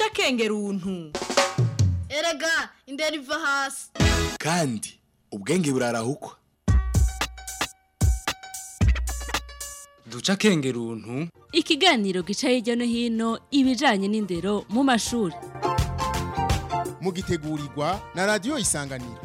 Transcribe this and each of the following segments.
duca akenge runtu erega indera iva hasi kandi ubwenge burarahukwa duca akenge runtu ikiganiro gica hirya no hino ibijanye n'indero mu mashuri mugitegurirwa na radiyo isanganiro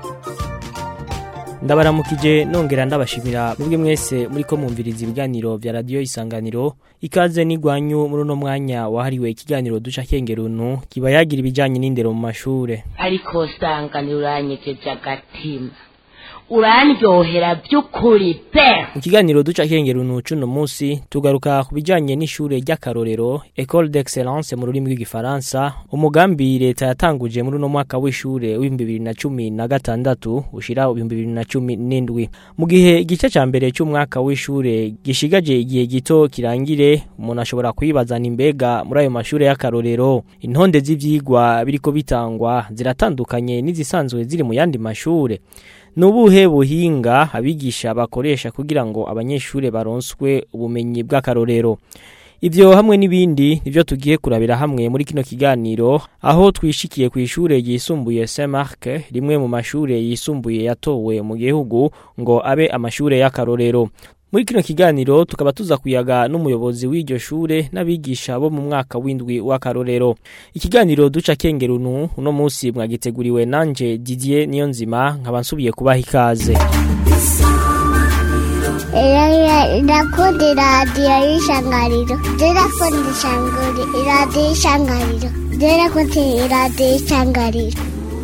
ndabaramukije nongera ndabashimira mwebwe mwese muri ko mwumviriza ibiganiro vya radiyo isanganiro ikaze n'igwanyu muri uno mwanya wahariwe ikiganiro duca kengeruntu kiba yagira ibijanye n'indero mu mashure ariko sanganiro uranyegeje agatima urandyohera by'ukuri pe mu kiganiro duca kengeruntu cuno munsi tugaruka ku bijanye n'ishure ry'akarorero École d'Excellence mu rurimi rw'igifaransa umugambi leta yatanguje muri uno mwaka w'ishure w'ibihumbi bibiri na cumi na gatandatu ushira ibihumbi bibiri na cumi n'indwi mu gihe igice ca mbere c'umwaka w'ishure gishigaje igihe gito kirangire umuntu ashobora kwibazana imbega muri ayo mashure y'akarorero intonde z'ivyigwa biriko bitangwa ziratandukanye n'izisanzwe ziri mu yandi mashure Nubuhe buhinga abigisha bakoresha kugira ngo abanyeshure baronswe ubumenyi bw'akarorero. Ivyo hamwe n'ibindi nivyo tugiye kurabira hamwe muri kino kiganiro aho twishikiye ku ishure yisumbuye Saint-Marc rimwe mu mashure yisumbuye yatowe mu gihugu ngo abe amashure y'akarorero. Muri kino kiganiro tukaba tuza kuyaga n'umuyobozi w'iryo shure n'abigisha bo mu mwaka w'indwi w'akarorero. Ikiganiro duca kengerunu uno munsi mwagiteguriwe nanje Didier Niyonzima nkaba nsubiye kubaha ikaze. Ndakunda iradiyo y'ishangariro ndakunda iradiyo y'ishangariro ndakunda iradiyo y'ishangariro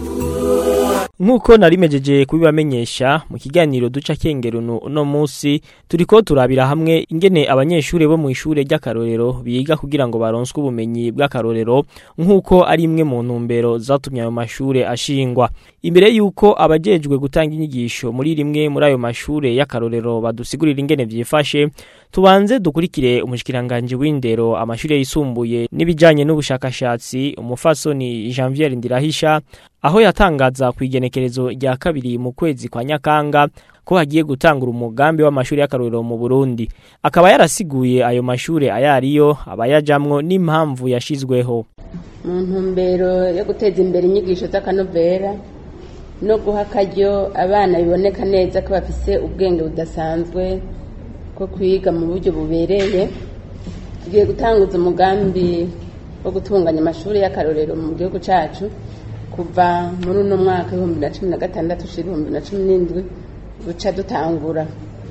Nkuko narimejeje kubibamenyesha mu kiganiro duca kengerunu uno munsi turiko turabira hamwe ingene abanyeshure bo mu ishure ry'akarorero biga kugira ngo baronswe ubumenyi bw'akarorero nkuko ari imwe mu ntumbero zatumye ayo mashure ashingwa imbere yuko abajejwe gutanga inyigisho muri rimwe muri ayo mashure y'akarorero badusigurira ingene vyifashe tubanze dukurikire umushikiranganje w'indero amashure yisumbuye n'ibijanye n'ubushakashatsi umufasoni Janvier Ndirahisha aho yatangaza ku igenekerezo rya kabiri mu kwezi kwa Nyakanga ko hagiye gutangura umugambi w'amashuri y'akarorero mu Burundi akaba yarasiguye ayo mashure ayariyo abayajamwo n'impamvu yashizweho mu ntumbero yo guteza imbere inyigisho z'akanovera no guha akaryo abana biboneka neza ko bafise ubwenge budasanzwe ko kwiga mu buryo bubereye tugiye gutanguza umugambi wo gutunganya amashuri y'akarorero mu gihugu cyacu kuva muri uno mwaka w'ibihumbi na cumi na gatandatu ushira ibihumbi na cumi n'indwi buca dutangura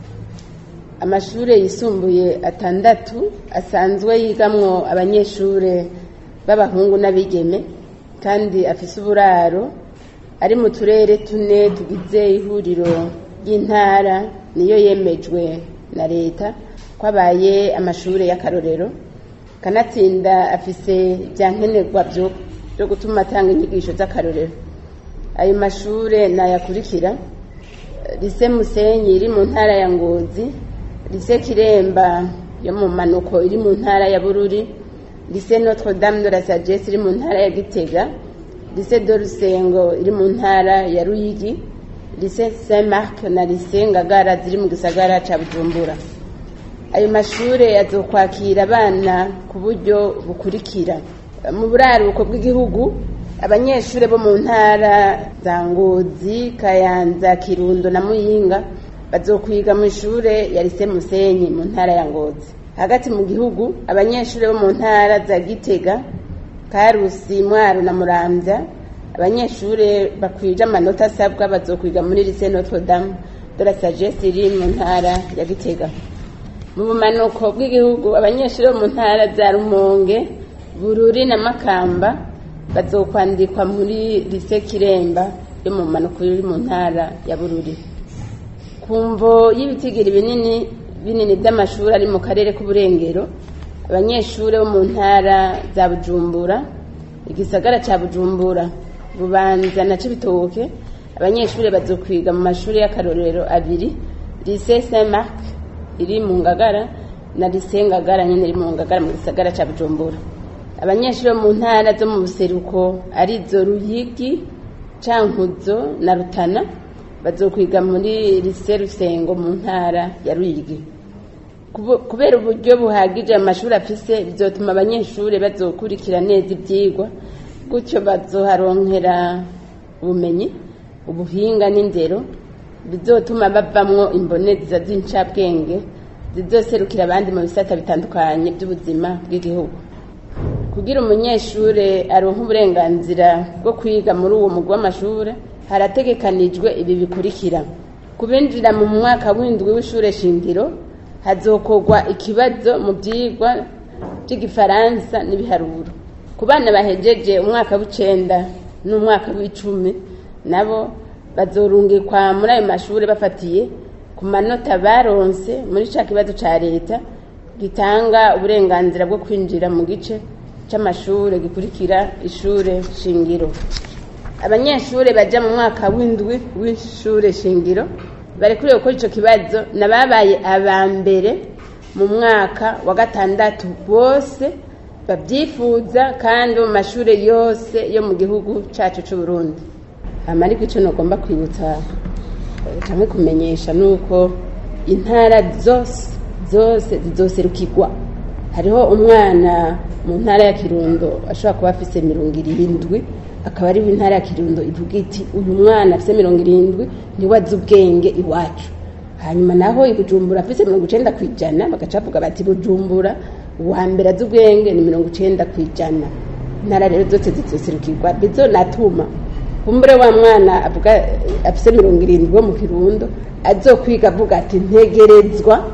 amashuri yisumbuye atandatu asanzwe yigamwo abanyeshuri b'abahungu n'abigeme kandi afise uburaro ari mu turere tune tugize ihuriro ry'intara niyo yemejwe na leta ko abaye amashuri y'akarorero kanatsinda afise ibyankenerwa byo gutuma atanga inyigisho z'akarorero ayo mashure nayakurikira lise musenyi iri mu ntara ya ngozi lise kiremba yo mu manuko iri mu ntara ya bururi lise notre dame de la sagesse iri mu ntara ya gitega lise de rusengo iri mu ntara ya ruyigi lise saint marc na lise ngagara ziri mu gisagara ca bujumbura ayo mashure azokwakira abana ku buryo bukurikira mu buraruko bw'igihugu abanyeshuri bo mu ntara za ngozi kayanza kirundo na muyinga bazokwiga mu ishure ya lise musenyi mu ntara ya ngozi hagati mu gihugu abanyeshuri bo mu ntara za gitega karusi mwaro na muramvya abanyeshuri bakwije amanota asabwa bazokwiga muri lise notre dame de la sagesse iri mu ntara ya gitega mu bumanuko bw'igihugu abanyeshuri bo mu ntara za rumonge bururi na makamba bazokwandikwa muri lise kiremba yo mu manuko iri mu ntara ya bururi ku mvo y'ibitigiri binini binini by'amashuri ari mu karere k'uburengero abanyeshuri bo mu ntara za bujumbura igisagara cya bujumbura bubanza na cibitoke abanyeshuri bazokwiga mu mashuri y'akarorero abiri lise saint marc iri mu ngagara na lise ngagara nyine iri mu ngagara mu gisagara cya bujumbura abanyeshuri bo mu ntara zo mu buseruko arizo ruyigi cankuzo na rutana bazokwiga muri lise rusengo mu ntara ya ruyigi Kubu- kubera uburyo buhagije amashuri afise bizotuma abanyeshuri bazokurikira neza ibyigwa gutyo bazoharonkera ubumenyi ubuhinga n'indero bizotuma bavamwo imboneza z'incabwenge zizoserukira abandi mu bisata bitandukanye by'ubuzima bw'igihugu kugira umunyeshuri aronke uburenganzira bwo kwiga muri uwo mugwi w'amashuri harategekanijwe ibi bikurikira kubinjira mu mwaka w'indwi w'ishure shingiro hazokorwa ikibazo mu byigwa by'igifaransa n'ibiharuro ku bana bahejeje umwaka w'icenda n'umwaka w'icumi nabo bazorungikwa muri ayo mashuri bafatiye ku manota baronse muri ca kibazo ca leta gitanga uburenganzira bwo kwinjira mu gice c'amashure gikurikira ishure shingiro abanyeshure baja mu mwaka w'indwi w'ishure shingiro barekuriwe gukora ico kibazo nababaye aba mbere mu mwaka wa gatandatu bose babyifuza kandi mu mashure yose yo mu gihugu cacu c'uburundi hama ariko ico nogomba kwibutsa eh, canke kumenyesha nuko intara zose zose zizoserukirwa hariho umwana mu ntara ya kirundo ashobora kuba afise mirongo irindwi akaba ari intara ya kirundo ivuga iti uyu mwana afise mirongo irindwi niwe azi ubwenge iwacu hanyuma naho i bujumbura afise mirongo icenda ku ijana bagaca bavuga bati bujumbura uwa mbere azi ubwenge ni mirongo icenda ku ijana intara rero zose zizoserukirwa bizonatuma kumbure wa mwana avuga eh, afise mirongo irindwi wo mu kirundo azokwiga avuga ati ntegerezwa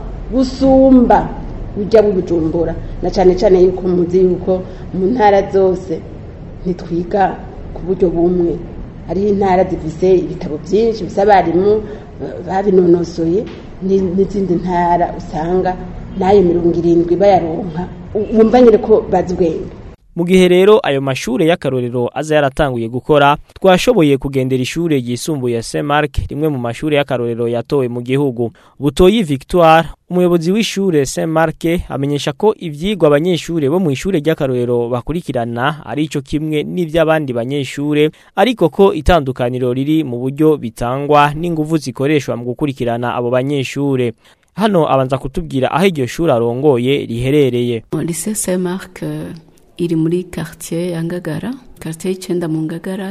gusumba ujya bujumbura na cyane cyane yuko muzi yuko mu ntara zose ntitwiga ku buryo bumwe hariho intara zifise ibitabo byinshi bisa abarimu eh, babinonosoye ni- n'izindi ntara usanga n'ayo mirongo irindwi bayaronka u- wumva nyine ko bazi ubwenge mu gihe rero ayo mashure y'akarorero aza yaratanguye gukora twashoboye kugendera ishure ryisumbuye ya Saint Mark rimwe mu mashure y'akarorero yatowe mu gihugu Butoyi Victoire umuyobozi w'ishure Saint Mark amenyesha ko ivyigwa abanyeshure bo mu ishure ry'akarorero bakurikirana ari ico kimwe n'ivy'abandi banyeshure ariko ko itandukaniro riri mu buryo bitangwa n'inguvu zikoreshwa mu gukurikirana abo banyeshure hano abanza kutubwira aho iryo shuri arongoye riherereye lycée saint marc euh, iri muri quartier ya ngagara quartier y'icenda mu ngagara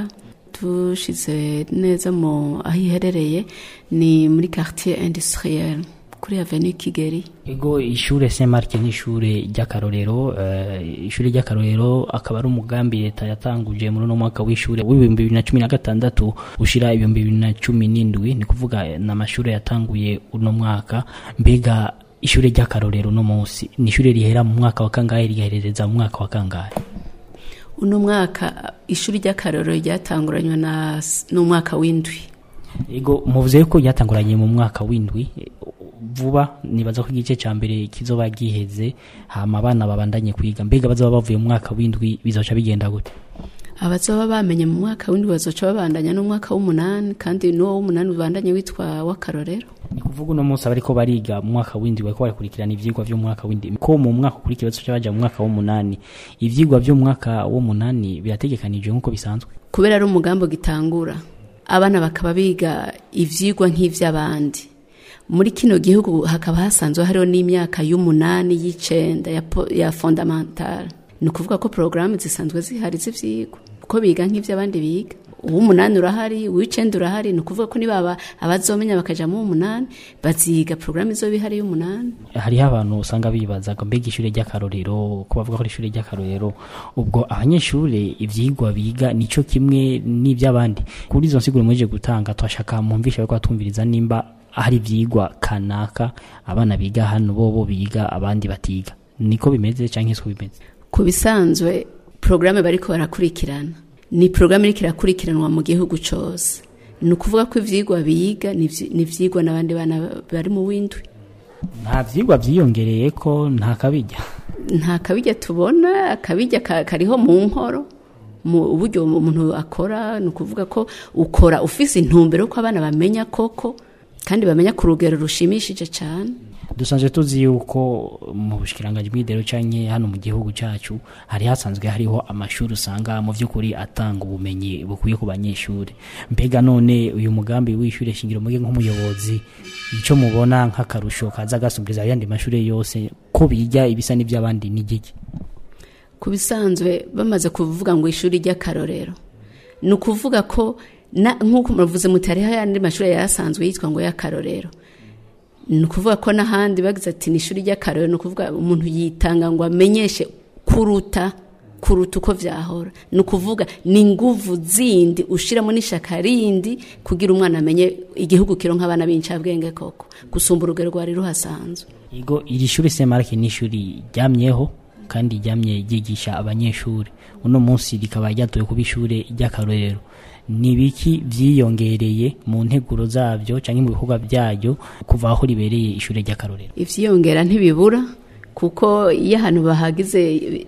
tushize neza mu aho iherereye ni muri quartier industriel kuri avenue kigeri ego ishure Saint Mark ni ishure ry'akarorero eh, ishure ry'akarorero akaba ari umugambi leta yatanguje muri uno mwaka w'ishure w'ibihumbi bibiri na cumi na gatandatu ushira ibihumbi bibiri na cumi n'indwi ni kuvuga eh, n'amashure yatanguye uno mwaka mbega ishure ry'akarorero no munsi ni ishure rihera mu mwaka wa kangahe rigaherereza mu mwaka wa kangahe uno mwaka ishuri ry'akarorero ryatanguranywe na n'umwaka w'indwi ego muvuze ko ryatanguranye mu mwaka w'indwi eh, vuba nibaza ko igice ca mbere kizoba giheze hama abana babandanye kwiga mbega bazoba bavuye mu mwaka w'indwi bizoca bigenda gute abazoba bamenye mu mwaka w'indwi bazoca babandanya n'umwaka w'umunani kandi n'uwo w'umunani ubandanye witwa w'akarorero ni kuvuga uno munsi abariko bariga mu mwaka w'indwi bariko barakurikirana ivyigwa vyo mu mwaka w'indwi ko mu mwaka ukurikira bazoca baja mu mwaka w'umunani ivyigwa vyo mu mwaka w'umunani birategekanijwe nk'uko bisanzwe kubera ari umugambi gitangura abana bakaba biga ivyigwa nk'ivy'abandi muri kino gihugu hakaba hasanzwe hariho n'imyaka y'umunani y'icenda ya, po- ya fondamental ni ukuvuga ko porogaramu zisanzwe zihari z'ivyigwa ko biga nk'ivy'abandi biga uw'umunani urahari uw'icenda urahari ni ukuvuga ko niba abazomenya bakaja mu w'umunani baziga porogaramu izoba ihari y'umunani hariho abantu usanga bibaza ngo mbega ishure ry'akarorero ko bavuga ko ari ishure ry'akarorero ubwo abanyeshure ivyigwa biga nico kimwe n'ivy'abandi kuri izo nsiguro mweje gutanga twashaka mwumvisha bariko batumviriza nimba hari ivyigwa kanaka abana biga hano bobo biga abandi batiga niko bimeze canke siko bimeze ku bisanzwe porogaramu bariko barakurikirana ni porogaramu iriko irakurikiranwa mu gihugu cose ni ukuvuga ko ivyigwa biga ni ivyi- ni ivyigwa n'abandi bana bari mu w'indwi nta vyigwa vyiyongereye ko nta kabijya nta kabijya tubona akabijya ka- kariho mu nkoro mu buryo umuntu akora ni ukuvuga ko ukora ufise intumbero ko abana bamenya koko kandi bamenya ku rugero rushimishije cyane dusanzwe tuzi yuko mu bushikiranganje bw'idero canke hano mu gihugu cacu hari hasanzwe hariho amashuri usanga mu vy'ukuri atanga ubumenyi bukwiye ku banyeshuri mbega none uyu mugambi w'ishure shingiro muge nk'umuyobozi ico mubona nk'akarusho kaza gasumbiriza ayandi mashure yose ko biga ibisa n'ivy'abandi n'igiki ku bisanzwe bamaze kuvuga ngo ishuri ry'akarorero ni ukuvuga ko nk'uko muravuze muti hariho ayandi mashuri yasanzwe yitwa ngo y'akarorero ni ukuvuga ko n'ahandi bagize ati ni ishuri ry'akarorero ni ukuvuga umuntu yitanga ngo amenyeshe kuruta kuruta uko vyahora ni ukuvuga ni inguvu zindi ushiramo n'ishaka rindi kugira umwana amenye igihugu kironka abana b'incabwenge koko gusumba urugero rwari ruhasanzwe Igo iri shuri Semarke ni ishuri ryamyeho kandi ryamye ryigisha abanyeshuri uno munsi rikaba ryatoye kuba ishure ry'akarorero ni biki vyiyongereye mu nteguro zavyo canke mu bikorwa vyaryo kuva aho ribereye ishure ry'akarorero ivyiyongera ntibibura kuko iyo ahantu bahagize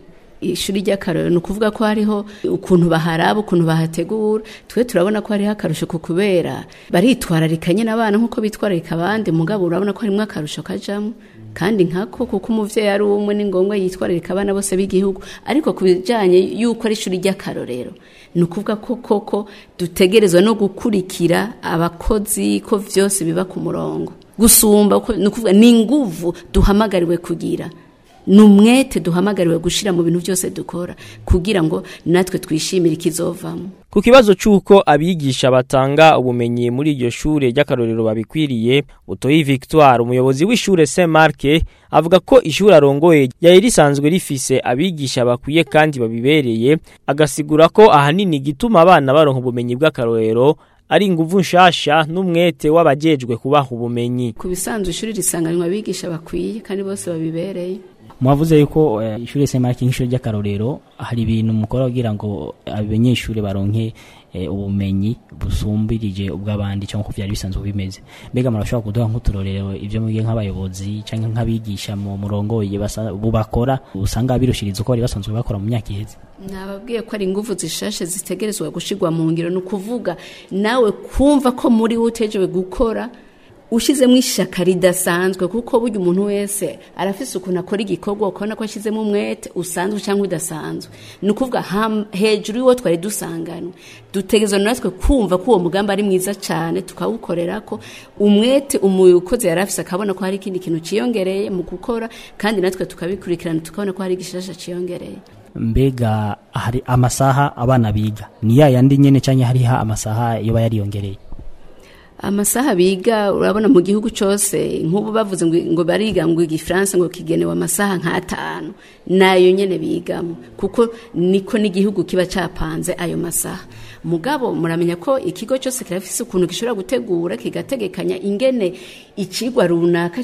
ishuri ry'akarorero ni ukuvuga ko hariho ukuntu baharaba ukuntu bahategura twe turabona ko hariho akarusho ku kubera baritwararika nyine abana nk'uko bitwararika abandi mugabo urabona ko harimo akarusho kajamo kandi nkako kuko umuvyeyi ari umwe ni ngombwa yitwararika abana bose b'igihugu ariko ku bijanye y'uko ari ishuri ry'akarorero ni ukuvuga ko koko dutegerezwa no gukurikira abakozi ko vyose biba ku murongo gusumba ni ukuvuga ni inguvu duhamagariwe kugira ni umwete duhamagariwe gushira mu bintu byose dukora kugira ngo natwe twishimire ikizovamo ku kibazo c'uko abigisha batanga ubumenyi muri iryo shure ry'akarorero babikwiriye utoyi victoire umuyobozi w'ishure saint marc avuga ko ishure arongoye ryari risanzwe rifise abigisha bakwiye kandi babibereye agasigura ko ahanini igituma abana baronka ubumenyi bw'akarorero ari inguvu nshasha n'umwete w'abajejwe kubaha ubumenyi ku bisanzwe ishuri risanganywa abigisha bakwiye kandi bose babibereye mwavuze yuko uh, ishure Semarki nk'ishure ry'akarorero hari ibintu mukora kugira ngo abanyeshure baronke uh, ubumenyi busumbirije ubw'abandi cyangwa uko vyari bisanzwe bimeze mbega murashobora kuduha nk'uturorero ivyo mugiye nk'abayobozi canke nk'abigisha mu murongoye bubakora usanga birushiriza uko bari basanzwe bakora mu myaka iheze nababwiye ko ari ingufu zishashe zitegerezwa gushirwa mu ngiro ni ukuvuga nawe kumva ko muri we utejewe gukora ushizemo ishaka ridasanzwe kuko burya umuntu wese arafise ukuntu akora igikorwa ukabona ko ashizemo umwete usanzwe cyangwa udasanzwe ni ukuvuga hejuru y'uwo twari dusanganwe dutegerezwa natwe kumva ko uwo mugambi ari mwiza cyane tukawukorera ko umwete umukozi yari afise akabona ko hari ikindi kintu ciyongereye mu gukora kandi natwe tukabikurikirana tukabona ko hari igishasha ciyongereye mbega hari amasaha abana biga ni ya yandi nyene canke hariho amasaha yoba yariyongereye amasaha biga urabona mu gihugu cyose nk'ubu bavuze ngo bariga ngo igifaransa ngo kigenewe amasaha nk'atanu nayo nyine bigamo kuko niko n'igihugu kiba cyapanze ayo masaha mugabo muramenya ko ikigo cyose kirafise ukuntu gishobora gutegura kigategekanya ingene ikigwa runaka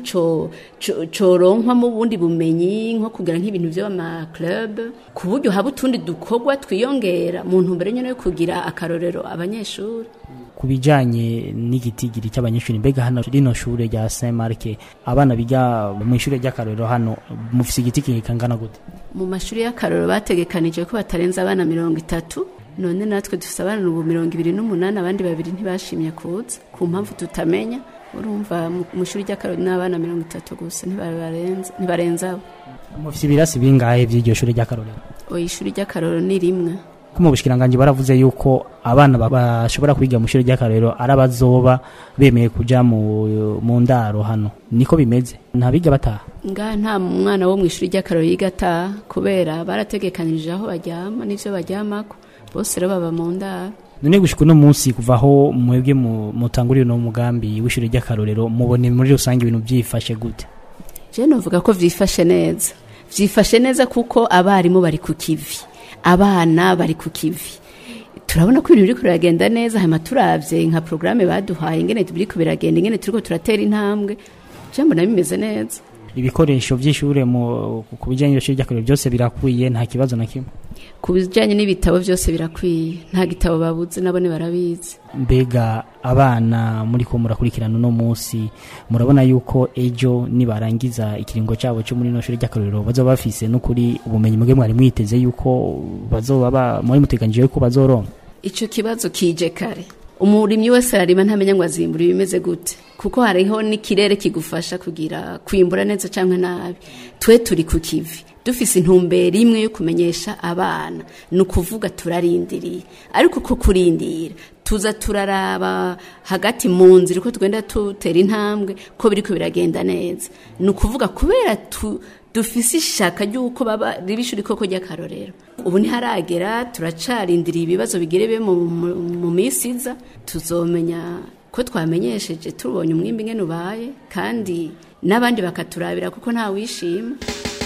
coronkwa mu bundi bumenyi nko kugira nk'ibintu by'amaclub ku buryo haba utundi dukorwa twiyongera mu ntumbero nyine yo kugira akarorero abanyeshuri ku bijanye n'igitigiri cy'abanyeshuri mbega hano rino shure rya Saint Marc abana biga mu ishure ry'akarorero hano mufise igitigiri kangana gute mu mashuri y'akarorero bategekanije ko batarenza abana mirongo itatu none natwe dufise abana ubu mirongo ibiri n'umunani abandi babiri ntibashimye kuza ku mpamvu tutamenya urumva mu ishuri ry'akarorero n'abana mirongo itatu gusa ntibarenza abo mufise ibirasi bingahe vy'iryo shure ry'akarorero oya ishuri ry'akarorero ni rimwe ko mu bushikiranganje baravuze yuko abana bashobora kwiga mu ishuri ry'akarorero ari abazoba bemeye kuja mu mu ndaro hano niko bimeze nta biga bataha nga nta mwana wo mu ishuri ry'akarorero yiga ataha kubera barategekanije aho baryama n'ivyo baryamako bose rero baba mu ndaro none gushika uno munsi kuva aho mwebwe mutangurira uno mugambi w'ishuri ry'akarorero mubone muri rusange ibintu vyifashe gute je novuga ko vyifashe neza vyifashe neza kuko abarimu bari ku kivi abana bari ku kivi turabona ko ibintu biriko biragenda neza hanyuma turavye nka porogaramu baduhaye ingene biriko biragenda ingene turiko turatera intambwe jambo na bimeze neza ibikoresho vy'ishure ku bijanye n'ishuri ry'akarorero byose birakwiye nta kibazo na kimwe ku bijanye n'ibitabo byose birakwiye nta gitabo babuze nabone barabizi mbega abana muri ko murakurikirana uno munsi murabona yuko ejo nibarangiza ikiringo cyabo cyo muri no shuri ry'akarorero bazoba bafise n'ukuri ubumenyi muge mwari mwiteze yuko bazoba muri muteganije yuko bazoronka ico kibazo kije kare umurimyi wese ararima ntamenya ngo azimbura ibimeze gute kuko hariho n'ikirere kigufasha kugira kwimbura neza cyangwa nabi twe turi ku kivi dufise intumbero imwe yo kumenyesha abana ni ukuvuga turarindiriye ariko uko kurindira tuza turaraba hagati mu nzira uko tugenda tutera intambwe ko biriko biragenda neza ni ukuvuga kubera tu dufise ishaka ry'uko baba riba ishuri koko ry'akarorero ubu ntiharagera turacarindiriye ibibazo bigere mu, mu, mu minsi iza tuzomenya ko twamenyesheje tubonye umwimbi ngene ubaye kandi n'abandi bakaturabira kuko nta wishima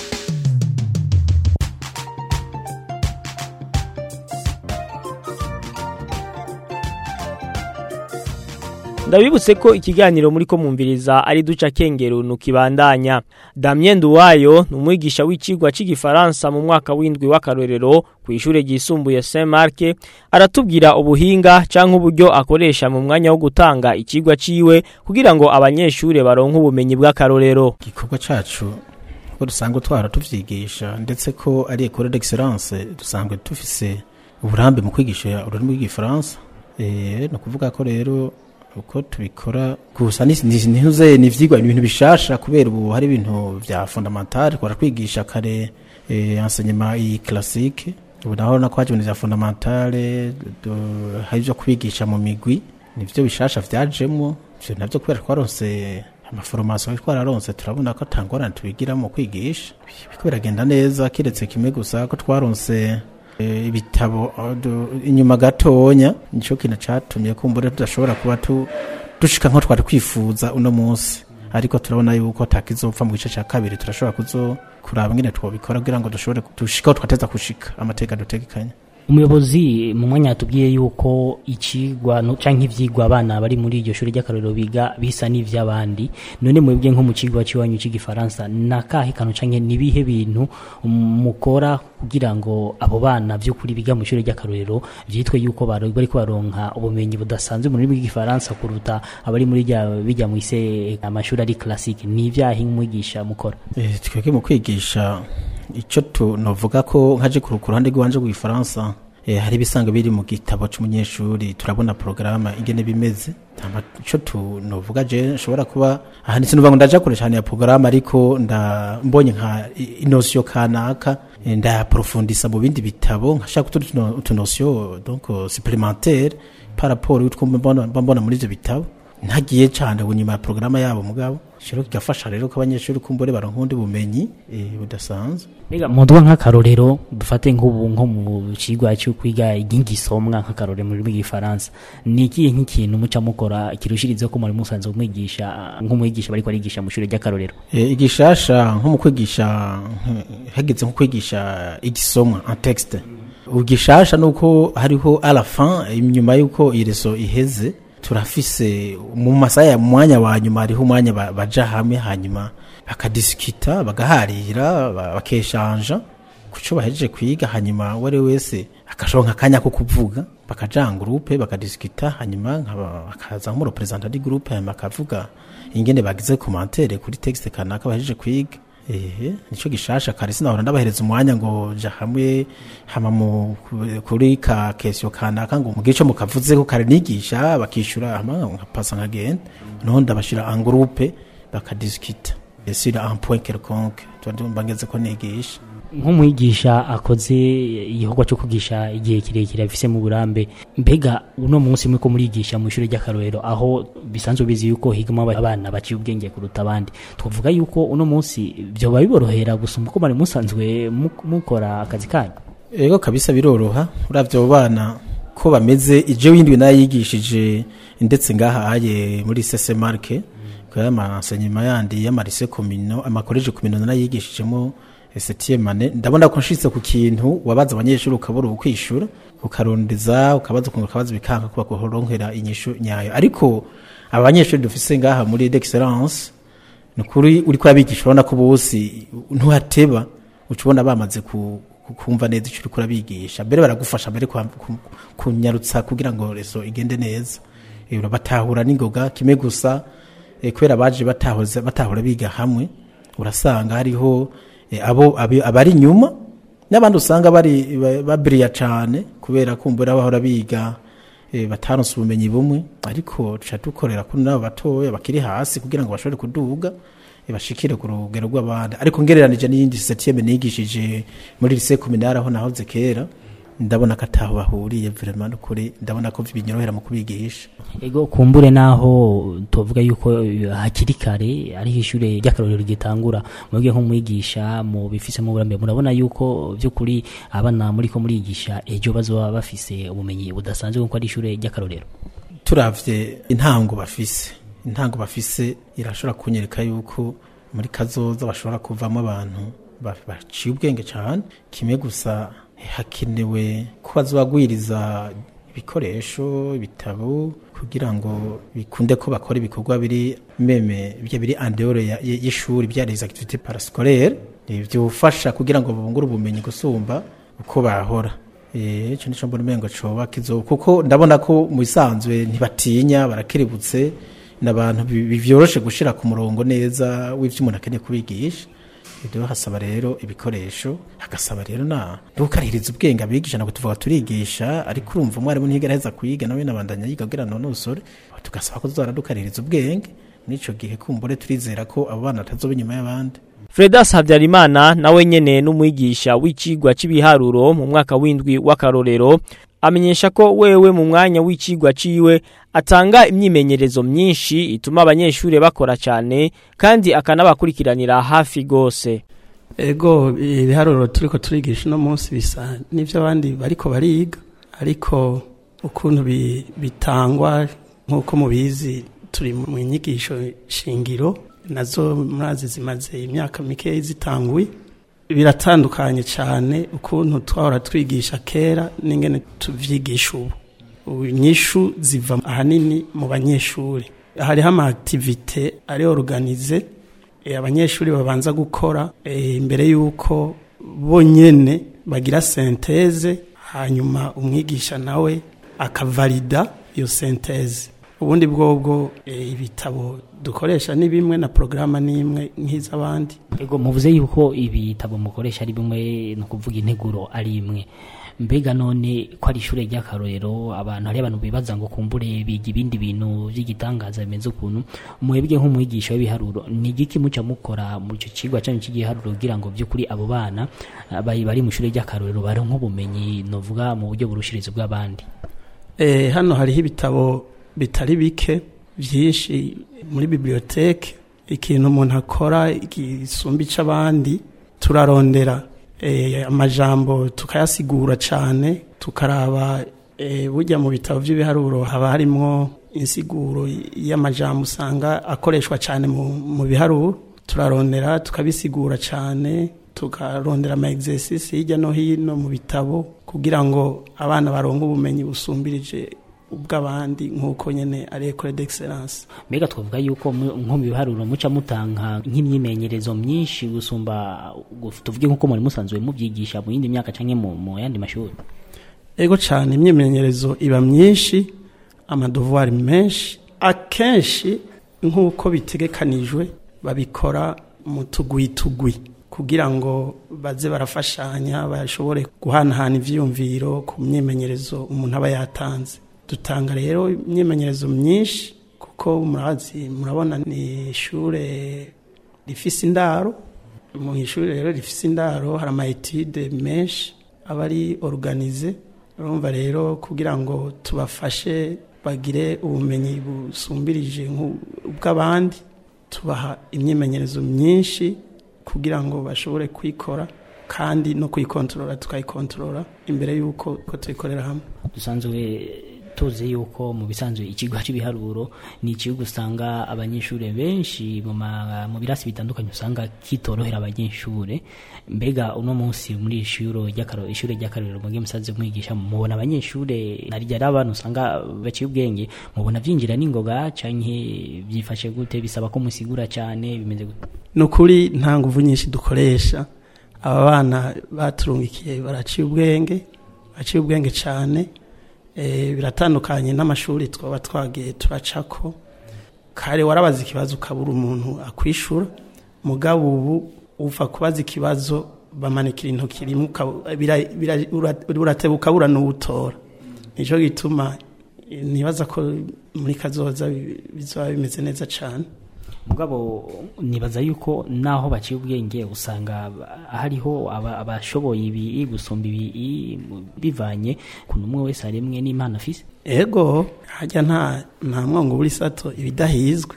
ndabibutse ko ikiganiro muri ko mumviriza ari duca kengero nukibandanya Damien Nduwayo ni umwigisha w'icigwa c'igifaransa mu mwaka w'indwi w'akarorero ku ishure ryisumbuye Saint Marc aratubwira ubuhinga canke uburyo akoresha mu mwanya wo gutanga icigwa ciwe kugira ngo abanyeshure baronke ubumenyi bw'akarorero igikorwa cacu ko dusanzwe twara tuvyigisha ndetse ko ari école d'excellence dusanzwe dufise uburambe mu kwigisha ururimi rw'igifaransa eh no kuvuga ko rero uko tubikora gusa ntihuze ni ivyigwa ni ibintu bishasha kubera ubu hari ibintu vya fondamentale twara kwigisha kare eh, enseignement i classique ubu naho nako haje ibintu vya fondamentale hari ivyo kwigisha mu migwi nivyo bishasha vyajemwo ivyo navyo kubera twaronse amaforomasiyo twararonse turabona ko atangorane tubigiramo kwigisha biriko biragenda neza kiretse kimwe gusa ko twaronse ibitabo inyuma gatonya nicyo kintu cyatumye kumbura tudashobora kuba dushika nko twari kwifuza uno munsi ariko turabona yuko takizopfa mu gice cya kabiri turashobora kuzo kuraba ngene twobikora kugira ngo dushobore dushikaho twateza gushika amateka dutegekanya umuyobozi mu mwanya yatubwiye yuko ikigwa canke ivyigwa abana bari muri iryo shuri ry'akarorero biga bisa n'ivy'abandi none mwebwe nko mu kigwa ciwanyu c'igifaransa nakahe kantu canke nibihe bintu mukora kugira ngo abo bana vy'ukuri biga mu shuri ry'akarorero vyitwe yuko bariko baronka ubumenyi budasanzwe mu rurimi rw'igifaransa kuruta abari muri bijya mu ise amashuri ari classique ni ivyahe nk'umwigisha mukora eh twebwe mu kwigisha icyo tunovuga ko nkaje ku ruhande rw'iwanje rw'ifaransa hari ibisanga biri mu gitabo cy'umunyeshuri turabona porogaramu ingene bimeze icyo tunovuga je nshobora kuba aha ndetse nuvuga ngo ndaja kure cyane ya porogaramu ariko mbonye nka inosiyo kanaka ndayaprofundisa mu bindi bitabo nkashaka utunosiyo donc supplémentaire par rapport y'utwo mbona muri ivyo bitabo ntagiye cyane nyuma ya porogaramu yabo mugabo rero kigafasha rero ko abanyeshuri kumbure baronka ubundi bumenyi budasanzwe mbega muduha nk'akarorero dufate nk'ubu nko mu kigwa cyo kwiga ingisomwa nk'akarorero mu rurimi rw'igifaransa ni ikihe nk'ikintu muca mukora kirushirizeho ko muri musanzwe umwigisha nk'umwigisha bariko arigisha mu ishuri ry'akarorero igishasha nko mu kwigisha hageze nko kwigisha igisomwa en texte ugishasha nuko hariho à la fin inyuma y'uko ireso iheze turafise mu masaha ya mwanya wa nyuma hariho umwanya baja hamwe hanyuma bakadisikita bagaharira bakeshanja kuco bahejeje kwiga hanyuma uwari wese akashonka akanya ko kuvuga bakaja groupe bakadisikita hanyuma bakaza nk'umurepresenta di groupe hanyuma akavuga ingene bagize commentaire kuri texte kanaka bahejeje kwiga ehe nico gishasha kare sinahora ndabahereza umwanya ngo ja hamwe hama mu kuri ka kesyo kanaka ngo mugice mukavuze ko kare nigisha bakishura hama nkapasa nkagenda noho ndabashira en groupe bakadiskita sur un point quelconque twandumva ngeze ko nigisha nk'umwigisha akoze igikorwa cyo kugisha igihe kirekire afise mu burambe mbega uno munsi mwe ko murigisha mu ishuri ry'akarorero aho bisanzwe bizi yuko higamo abana baciye ubwenge kuruta abandi twavuga yuko uno munsi byoba biborohera gusumba uko bari musanzwe mukora akazi kanyu ego kabisa biroroha uravyo bana ko bameze ije windwi nayigishije ndetse ngaha aye muri sese marke kwa amasenyima yandi y'amarise komino amakoleje komino nayigishijemo septième ndabona ko nshitse ku kintu wabaza abanyeshuri ukabura ukwishura ukarondeza ukabaza ukuntu ukabaza bikanka kuba kuronkera inyishu nyayo ariko abanyeshuri dufise ngaha muri d'excellence nukuri uri kwabigisha urabona ko bose ntuhateba ucubona bamaze ku kumva neza icyo uri kurabigisha mbere baragufasha mbere kunyarutsa kugira ngo reso igende neza batahura n'ingoga kimwe gusa kubera baje batahura biga hamwe urasanga hariho abo abari inyuma n'abandi usanga bari babiriya cyane kubera kumbura bahora biga eh, bataronse ubumenyi bumwe ariko tuca dukorera kuri nabo batoya bakiri hasi kugira ngo bashobore kuduga eh, bashikire ku rugero rw'abandi ariko ngereranije n'iyindi septième nigishije muri lycée communale aho nahoze kera ndabona ko ataho bahuriye vraiment n'ukuri ndabona ko binyorohera mu kubigisha ego kumbure naho tuvuga yuko eh, hakiri kare ariho ishure ry'akarorero gitangura mwebwe nk'umwigisha mu bifisemo uburambe murabona yuko by'ukuri abana muri ko murigisha ejo bazoba bafise ubumenyi budasanzwe kuko ari ishure ry'akarorero turavye intango bafise intango bafise irashobora kunyereka yuko muri kazoza bashobora kuvamo abantu ba- baciye ubwenge cyane kimwe gusa hakenewe ko bazobagwiriza ibikoresho ibitabo kugira ngo bikunde ko bakora ibikorwa biri meme bya biri andehore ya- y- y'ishuri bya les activités parascolaires eh, byofasha kugira ngo bungure ubumenyi gusumba uko bahora eh ico nico mbona umengo coba kizo kuko ndabona ko mu bisanzwe ntibatinya barakerebutse n'abantu bi- bivyoroshe gushira ku murongo neza w'ivyo umuntu akeneye kubigisha ibyo hasaba rero ibikoresho hagasaba rero na ntukarihiriza ubwenge abigisha ntabwo tuvuga turigisha ariko urumva umwarimu ntiyigera aheza kuyiga nawe nabandanya yiga kugira ngo nonosore tugasaba ko tuzara dukarihiriza ubwenge n'ico gihe kumbure turizera ko abo bana batazoba inyuma y'abandi Fredas Habyarimana nawe nyene n'umwigisha w'icigwa c'ibiharuro mu mwaka w'indwi w'akarorero amenyesha ko wewe mu mwanya w'icigwa ciwe atanga imyimenyerezo myinshi ituma abanyeshure bakora cyane kandi akanabakurikiranira hafi gose ego ibiharuro turiko turigisha uno munsi bisa n'ivyo abandi bariko bariga ariko ukuntu bi- bitangwa nk'uko mubizi turi mu nyigisho shingiro nazo murazi zimaze imyaka mikeyi zitanguye biratandukanye cyane ukuntu twahora twigisha kera n'ingene tuvyigisha ubu ubu inyishu ziva ahanini mu banyeshuri hariho ama activite ari organize eh, abanyeshuri babanza gukora eh, imbere y'uko bonyene bagira senteze hanyuma umwigisha nawe akavalida iyo senteze ubundi bwobwo eh, ibitabo dukoresha ni bimwe na porogaramu ni imwe nk'iz'abandi ego muvuze yuko ibitabo mukoresha ari bimwe ni ukuvuga integuro ari imwe mbega none ko ari ishure ry'akarorero abantu hari abantu bibaza ngo kumbure biga ibindi bintu by'igitangaza bimeze ukuntu mwebwe nk'umwigisha w'ibiharuro ni igiki muca mukora mu icyo kigwa cyanyu cy'igiharuro kugira ngo by'ukuri abo bana ah, bari bari mu ishure ry'akarorero baronke ubumenyi novuga mu buryo burushiriza bw'abandi Eh, hano hariho ibitabo bitari bike byinshi muri biblioteke ikintu umuntu akora gisumba ic'abandi turarondera eh, amajambo tukayasigura cyane tukaraba eh, burya mu bitabo by'ibiharuro haba harimwo insiguro y'amajambo usanga akoreshwa cyane mu, mu biharuro turarondera tukabisigura cyane tukarondera ama exercice hirya no hino mu bitabo kugira ngo abana baronke ubumenyi busumbirije ubw'abandi nk'uko nyene ari école d'excellence mbega twavuga yuko mu- nko mu biharuro muca mutanga nk'imyimenyerezo myinshi gusumba gu- tuvuge nk'uko muri musanzwe mubyigisha mu yindi myaka canke mu, mu yandi mashuri ego cyane imyimenyerezo iba myinshi amadevoir menshi akenshi nk'uko bitegekanijwe babikora mu tugwi-tugwi kugira ngo baze barafashanya bashobore guhanahana ivyiyumviro ku myimenyerezo umuntu aba yatanze dutanga rero imyimenyerezo myinshi kuko murazi murabona ni ishure rifise indaro mu ishuri rero rifise indaro hari ama etude menshi aba ari organize urumva rero kugira ngo tubafashe bagire ubumenyi busumbirije nk'ubw'abandi tubaha imyimenyerezo myinshi kugira ngo bashobore kuyikora kandi no kuyikontorora tukayikontorora imbere y'uko ko tuyikorera hamwe dusanzwe tuzi yuko mu bisanzwe ikigo cy'ibiharuro ni ikigo usanga abanyeshuri benshi mu ma- mu birasi bitandukanye usanga kitorohera abanyeshuri mbega uno munsi muri ishuri ry'akarorero ishuri ry'akarorero mugiye musanze mwigisha mubona abanyeshuri naryo ari abantu usanga baciye ubwenge mubona byinjira n'ingoga canke byifashe gute bisaba ko musigura cyane bimeze gute ni ukuri nta nguvu nyinshi dukoresha aba bana baturungikiye baraciye ubwenge baciye ubwenge cyane Eh, biratandukanye n'amashuri twaba twagiye turacako kare warabaza ikibazo ukabura umuntu akwishura mugabo ubu uva kubaza ikibazo bamanikira intoki rimwe ukaba- bira- bira- ura- urateba ukabura n'uwutora nicyo gituma nibaza ko muri kazoza bi- bizoba bimeze neza cyane mugabo nibaza yuko naho baciye ubwenge usanga hariho aba- abashoboye ibi gusumba ibi bivanye ku umwe wese aremwe n'imana afise ego hajya nta nta mwongo buri sato ibidahizwe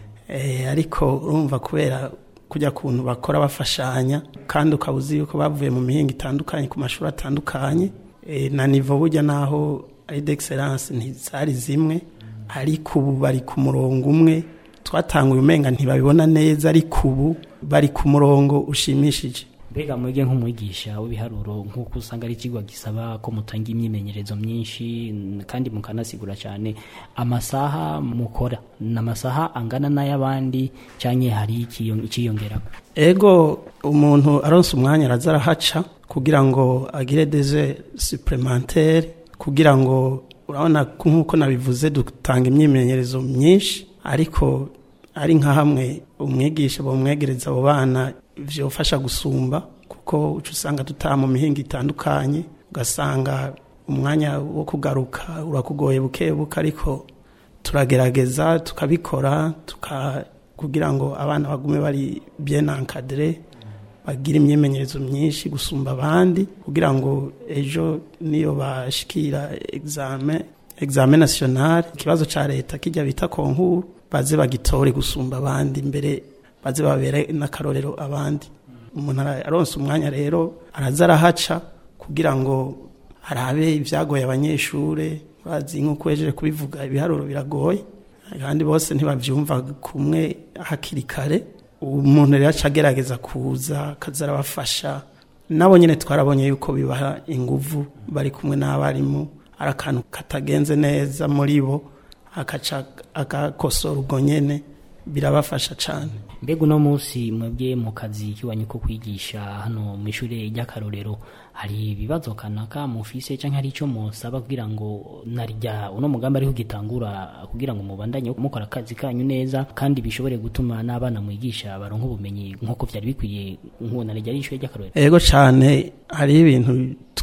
Eh, ariko urumva kubera kujya kuntu bakora bafashanya kandi ukaba uzi yuko bavuye mu mihinga itandukanye ku mashuri atandukanye Eh, na nivo burya naho ari d'excellence ntizari zimwe ariko ubu bari ku murongo umwe twatanguye umenga ntibabibona neza ariko ubu bari ku murongo ushimishije mbega mwege nk'umwigisha w'ibiharuro nk'uko usanga ari ikigo gisaba ko mutanga imyimenyerezo myinshi n- kandi mukanasigura cyane amasaha mukora ni amasaha angana n'ay'abandi cyangwa hari ikiyo- ikiyongeraho ego umuntu aronse umwanya araza arahaca kugira ngo agire deze supplementaire kugira ngo urabona ko nk'uko nabivuze dutanga imyimenyerezo myinshi ariko ari nka hamwe umwigisha bamwegereza abo bana byofasha gusumba kuko uca usanga dutaha mu mihinga itandukanye ugasanga umwanya wo kugaruka urakugoye buke buke ariko turagerageza tukabikora tuka kugira ngo abana bagume bari bien encadré bagira imyimenyerezo myinshi gusumba abandi kugira ngo ejo niyo bashikira examen examen national ikibazo ca leta kijya bita konkuru baze bagitore gusumba abandi mbere baze babere n'akarorero abandi umuntu ara- aronse umwanya rero araza arahaca kugira ngo arabe ibyagoye abanyeshure bazi nk'uko wejeje kubivuga ibiharuro biragoye kandi bose ntibabyumva kumwe hakiri kare umuntu rero aca agerageza kuza akaza arabafasha nabo nyine twarabonye yuko bibaha inguvu bari kumwe n'abarimu ari akantu katagenze neza muri bo akaca agakosora ubwo nyene birabafasha cyane mbega uno munsi mwebwe mu kazi kiwanyu ko kwigisha hano mu ishuri ry'akarorero hari ibibazo kanaka mufise cyangwa hari icyo musaba kugira ngo narya uno mugambi ariho gitangura kugira ngo mubandanye mukora akazi kanyu neza kandi bishobore gutuma n'abana mwigisha baronka ubumenyi nk'uko byari bikwiye nk'uwo narya ari ishuri ry'akarorero ego cyane hari ibintu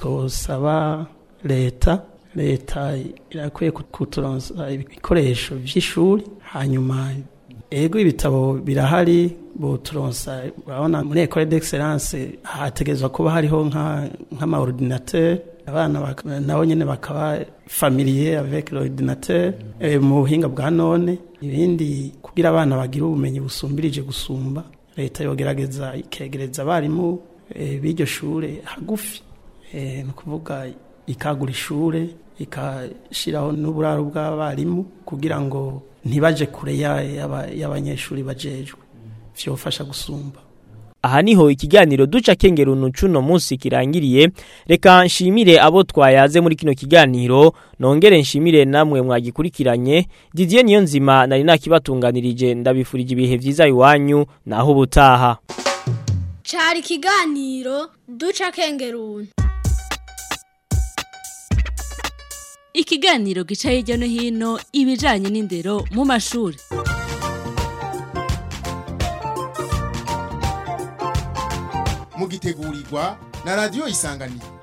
twosaba leta leta irakwiye kuturonsa ibikoresho by'ishuri hanyuma ego ibitabo birahari boturonsa urabona muri ecole d'excellence hategerezwa kuba hariho nk'amaordinateur abana bak- nabo nyene bakaba familier avec l'ordinateur eh, mu buhinga bwa none ibindi kugira abana bagira ubumenyi busumbirije gusumba leta yogerageza ikegereza abarimu eh, b'iryo shure hagufi eh, ni ukuvuga ikagura ishure ikashiraho n'uburaro bw'abarimu kugira ngo ntibaje kure ya- y'aba- y'abanyeshuri bajejwe vyofasha gusumba aha niho ikiganiro duca kengera uno munsi kirangiriye reka nshimire abo twayaze muri kino kiganiro nongere nshimire namwe mwagikurikiranye Didier Niyonzima nari nakibatunganirije ndabifurije ibihe vyiza iwanyu naho ubutaha cari ikiganiro duca kengeruni ikiganiro gica hirya no hino ibijanye n'indero mu mashuri mugitegurirwa na radiyo isanganiro